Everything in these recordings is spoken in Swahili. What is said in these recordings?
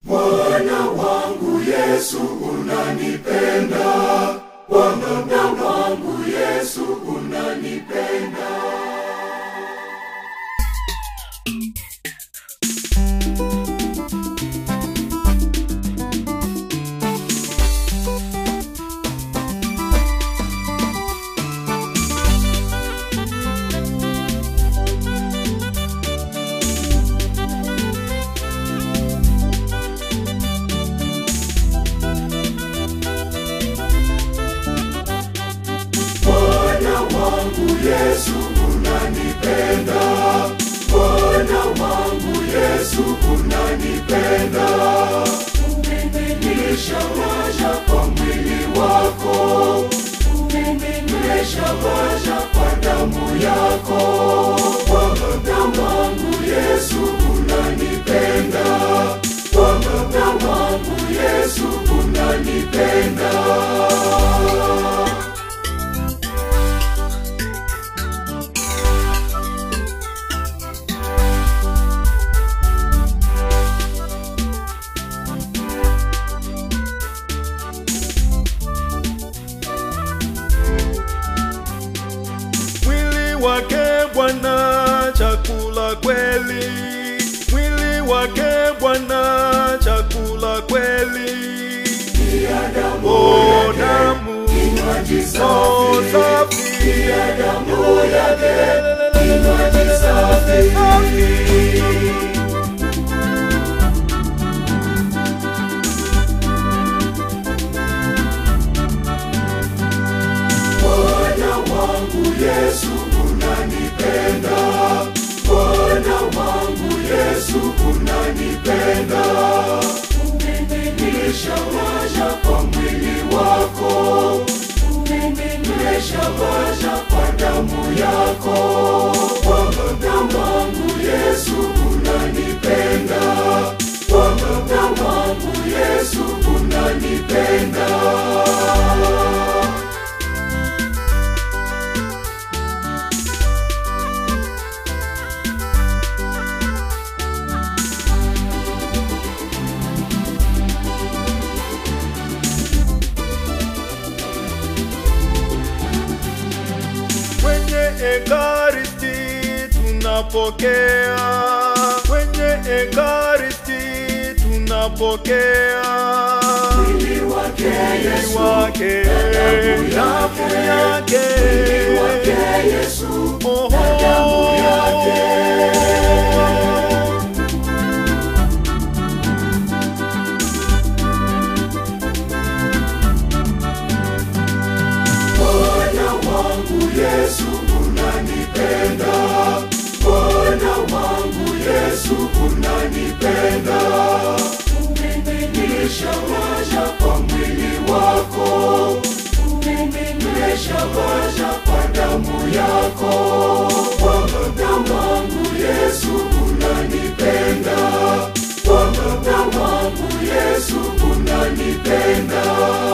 Bwana wangu Yesu unanipenda, Bwana wangu Yesu unanipenda. Bwana wangu Yesu unanipenda, Bwana wangu Yesu unanipenda. Umenilisha maisha kwa mwili wako, umenilisha maisha kwa damu yako. Bwana wangu Yesu unanipenda, Bwana wangu Yesu unanipenda. mwili wake Bwana chakula kweli, mwili wake Bwana chakula kweli, o damu Kinywaji o safi, safi, damu yake, kinywaji safi. Bwana wangu Yesu unanipenda, Bwana wangu Yesu unanipenda. Umenilisha maisha kwa mwili wako, umenilisha maisha kwa damu yako. Bwana wangu Yesu unanipenda, Bwana wangu Yesu unanipenda. kwenye ekaristi tunapokea, kwenye ekaristi tunapokea Mwili wake mwili Yesu, wake, damu yake, mwili wake Yesu, Oho. damu yake. Bwana wangu Yesu unanipenda, Bwana wangu Yesu unanipenda. Umenilisha maisha kwa mwili wako, umenilisha maisha kwa damu yako. Bwana wangu Yesu unanipenda, Bwana wangu Yesu unanipenda.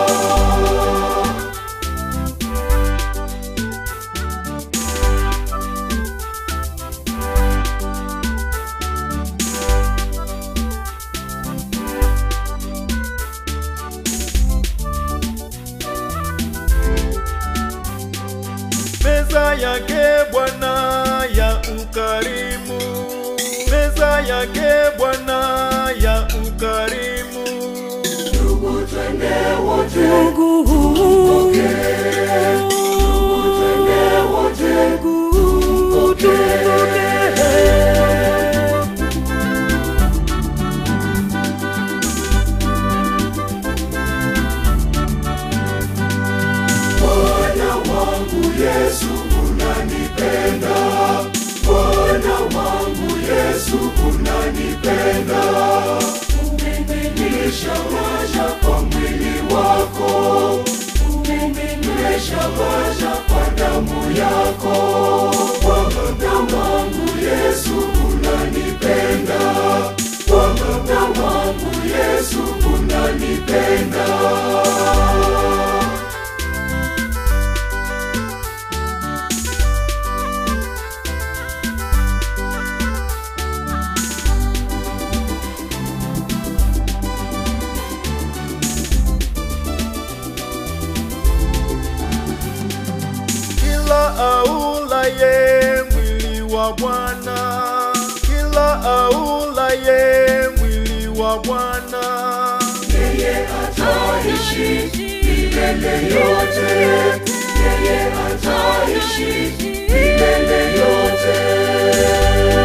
meza yake Bwana ya ukarimu, meza yake Bwana ya ukarimu. Ndugu twende wote, tupokee. Ndugu twende wote, tupokee. Bwana wangu Yesu unanipenda, Bwana wangu Yesu unanipenda. Umenilisha maisha kwa mwili wako, umenilisha maisha kwa damu yako. Bwana wangu wa Bwana. Kila aulaye mwili wa Bwana yeye ataishi milele yote, yeye ataishi milele yote.